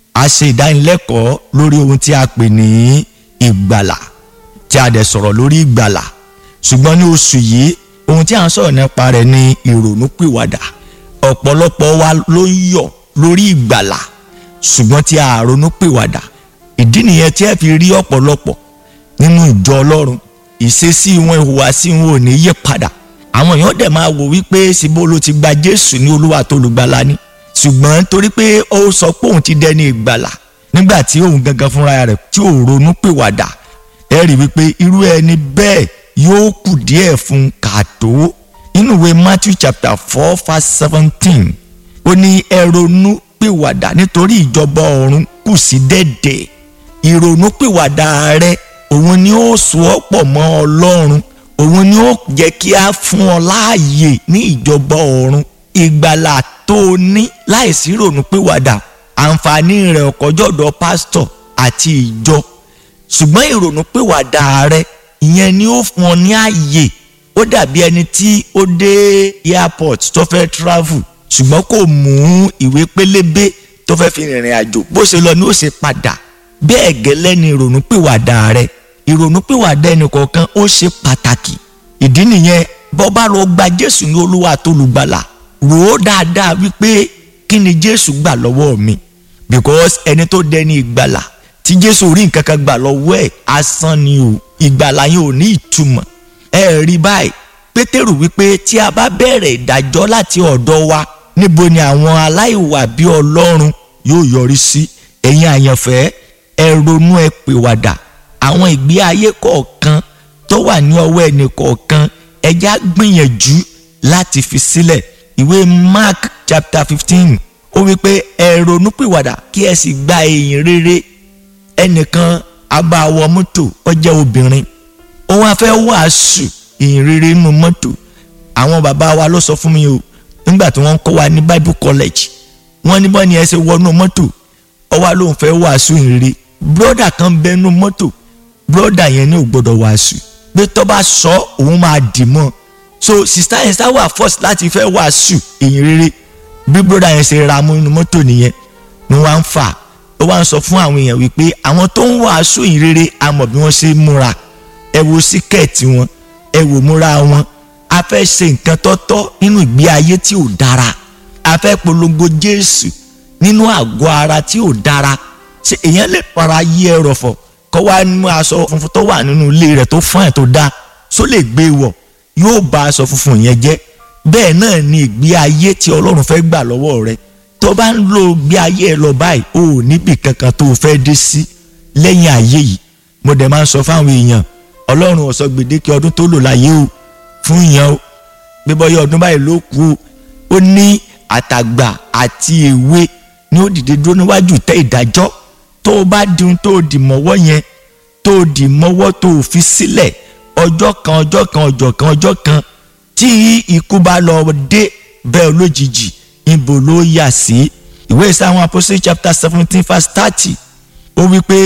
a ṣe ìdánilẹ́kọ̀ọ́ lórí ohun tí a pè ní ìgbàlà tí a dẹ̀ sọ̀rọ̀ lórí ìgbàlà ṣùgbọ́n ní oṣù yìí ohun tí a ń sọ̀rọ̀ nípa rẹ̀ ni ìrònúpìwàdà ọ̀pọ̀lọpọ̀ wa ló ń yọ̀ lórí ìgbàlà ṣùgbọ́n tí a ronúpìwàdà ìdí nìyẹn tí ẹ fi rí ọ̀pọ̀lọpọ̀ nínú ìjọ ọlọ́run ìṣesí wọn ìhùwàsí wọn ò ní yí padà àwọn èèyàn dẹ̀ máa wò wípé síbó ló ti gba jésù ní olúwa tó lùgbàlà ni ṣùgbọ́n torí pé ó sọ pé òun ti dẹni ìgbàlà nígbà tí òun gangan fúnra rẹ̀ tí ò ronúpìwàdà ẹ rí wípé irú ẹni bẹ́ẹ̀ yóò kù díẹ̀ fún kàtó nínú ìwé matthew chapter four verse seventeen ó ní ẹ ronú pìwàdà nítorí ìjọba ọ̀run kù sí dẹ̀dẹ̀ ìrònú pìwàdà rẹ òun ni ó so ọ́ pọ̀ mọ́ ọlọ́run òun ni ó jẹ́ kí a fún ọ láàyè ní ìjọba ọ̀run ìgbàlà tó o ní láìsí ìrònú pìwàdà àǹfààní rẹ̀ ọ̀kọ́jọ́dọ̀ pásítọ̀ àti ìjọ ṣùgbọ́n ìrònú pìwàdà rẹ ìyẹn ni ó fún ọ ní àyè ó dàbí ẹni tí ó dé airport tó fẹ́ travel ṣùgbọ́n kò mú ìwé pélébé tó fẹ́ fi rìnrìn àjò bó ṣe lọ ni ó ṣe padà bẹ́ẹ̀ gẹ́lẹ́ ni ìrònúpìwàdà rẹ ìrònúpìwàdà ẹnìkọ̀ọ̀kan ó ṣe pàtàkì ìdí nìyẹn bọ́ bá lọ gba Jésù ní Olúwa tó lùgbàlà rò ó dáadáa wípé kí ni Jésù gbà lọ́wọ́ mi because ẹni tó dẹni ìgbàlà tí Jésù rí nǹkan kan gbà lọ́wọ́ ẹ̀ asán ni o ìgbàlà yẹn ò ní ìtumọ̀ ẹ rí báyìí pétérù wípé tí a bá bẹ̀rẹ̀ ìdájọ́ láti ọ̀dọ̀ wa níbo ni àwọn aláìwà bí ọlọ́run yóò yọrí sí ẹ̀yin àyànfẹ́ ẹ ronú ẹ pèwàdà àwọn ìgbé ayé kọ̀ọ̀kan tó wà ní ọwọ́ ẹnì kọ̀ọ̀kan ẹja gbìyànjú láti fi sílẹ̀ ìwé mark chapter fifteen ó wípé ẹ ronú pèwàdà kí ẹ sì gba èyìn rere ẹnìkan abáwọ mọ́tò ó jẹ́ obìnrin ó wá fẹ́ wàásù ìyìn rere nínú mọ́tò àwọn bàbá wa ló sọ fún mi o nígbà tí wọ́n ń kọ́ wa ní bible college wọ́n ní bọ́ ni ẹ ṣe wọnú mọ́tò ó wá lóun fẹ́ wàásù ìyìn rere broda kan bẹ nínú mọ́tò broda yẹn ní ò gbọ́dọ̀ wàásù pé tó bá sọ òun máa dì mọ́ so sista yẹn sá wà first láti fẹ́ wàásù ìyìn rere bí broda yẹn ṣe ra mú inú mọ́tò nìyẹn ni wọ́n á ń fà ó wá ń sọ fún àwọn èèyàn wípé àwọn tó ń wàásù ìyìn rere a mọ̀ bí wọ́n ṣe múra ẹ wo síkẹ̀ẹ̀tì wọn ẹ wò múra wọn a fẹ́ ṣe nǹkan tọ́tọ́ nínú ìgbé ayé tí ò dára a fẹ́ polongo Jésù nínú àgọ́ ara tí ò dára ṣe èèyàn lè para yí ẹ rọ̀fọ̀ kọ́ wá nínú aṣọ funfun tó wà nínú ilé rẹ̀ tó fún ẹ̀ tó dá só lè gbé wọ̀ yóò bà aṣọ funfun yẹn jẹ́ bẹ́ẹ̀ náà ni ìgbé ayé tí Ọlọ́run fẹ́ gbà lọ́wọ́ rẹ̀ tó bá ń lo ìgbé ayé ẹ lọ báyìí o ò níbì kankan tó o fẹ́ dé sí lẹ́yìn ayé yìí mo dẹ̀ máa ń sọ fáwọn èèyàn ọlọ́run ọ̀sọ́ gbèdéke ọdún tó lò láyé o fún yẹn o bí bọ́yá ọdún báyìí ló kù o ó ní àtàgbà àti èwe ni ó dìde dúró níwájú tẹ́ ìdájọ́ tó o bá di ohun tó o dì mọ́wọ́ yẹn tó o dì mọ́wọ́ tó o fi sílẹ̀ ọjọ́ kan ọjọ́ kan ọjọ́ kan ọjọ́ kan tí ikú bá lọ dé bẹ́ẹ̀ lójijì ibo ló yà sí ìwé ìsáwọn Apostle chapter seventeen verse thirty ó wí pé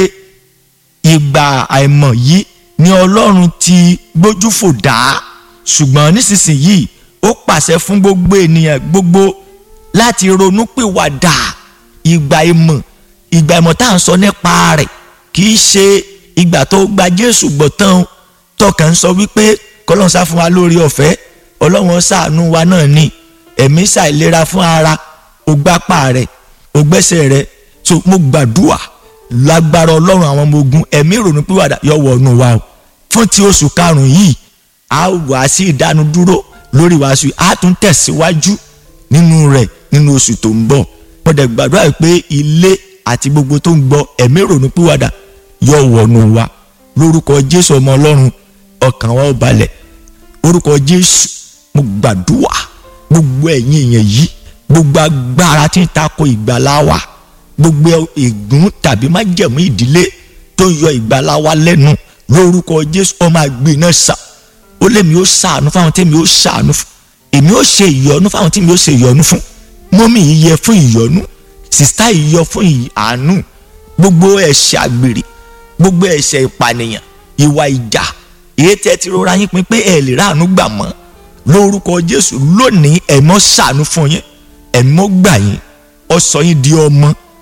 ìgbà àìmọ̀ yìí ni ọlọ́run ti gbójú fò dá ṣùgbọ́n nísinsìnyí ó pàṣẹ fún gbogbo ènìyàn gbogbo láti ronúpìwàdà ìgbà ìmọ̀ ìgbà ìmọ̀ tá à ń sọ nípa rẹ̀ kì í ṣe ìgbà tó gba Jésù gbọ́ tán tọkàn ń sọ wípé kọ́lọ́n sá fún wa lórí ọ̀fẹ́ ọlọ́run ṣàánú wa náà ni ẹ̀mí ṣàìlera fún ara ògbápá rẹ̀ ògbẹ́sẹ̀ rẹ̀ so mo gbàdúrà lágbára ọlọ́run àwọn ọmọ ogun ẹ̀mí ìrònú pìwàdà yọ wọnú wa o fún ti oṣù karùn-ún yìí a wà sí ìdánudúró lórí wàásù a tún tẹ̀síwájú nínú rẹ̀ nínú oṣù tó ń bọ̀ mo dẹ̀ gbàdúrà pé ilé àti gbogbo tó ń gbọ́ ẹ̀mí ìrònú pìwàdà yọ wọnú wa lórúkọ jésù ọmọ ọlọ́run ọkàn wa ó balẹ̀ orúkọ jésù mo gbàdúrà gbogbo ẹ̀yin èèyàn yìí gbogbo agbára tí ń tako ìgbàlá wa gbogbo ègún tàbí májẹ̀mú ìdílé tó yọ ìgbàlá wa lẹ́nu lórúkọ jésù ọmọ àgbè náà sà ó lèmi ó ṣàánú fáwọn tèmi ó ṣàánú fún èmi ó ṣe ìyọ́nú fáwọn tèmi ó ṣe ìyọ́nú fún mọ́mì yìí yẹ fún ìyọ́nú sìstá yìí yọ fún àánú gbogbo ẹ̀ṣẹ̀ àgbèrè gbogbo ẹ̀ṣẹ̀ ìpànìyàn ìwà ìjà èyí tẹ́ ti rọra yín pin pé ẹ lè ráàánú gbà mọ́ lórúkọ jésù lónìí ẹ̀mọ́ ṣàánú fún yín ẹ̀mọ́ gbà yín ó sọ yín di ọmọ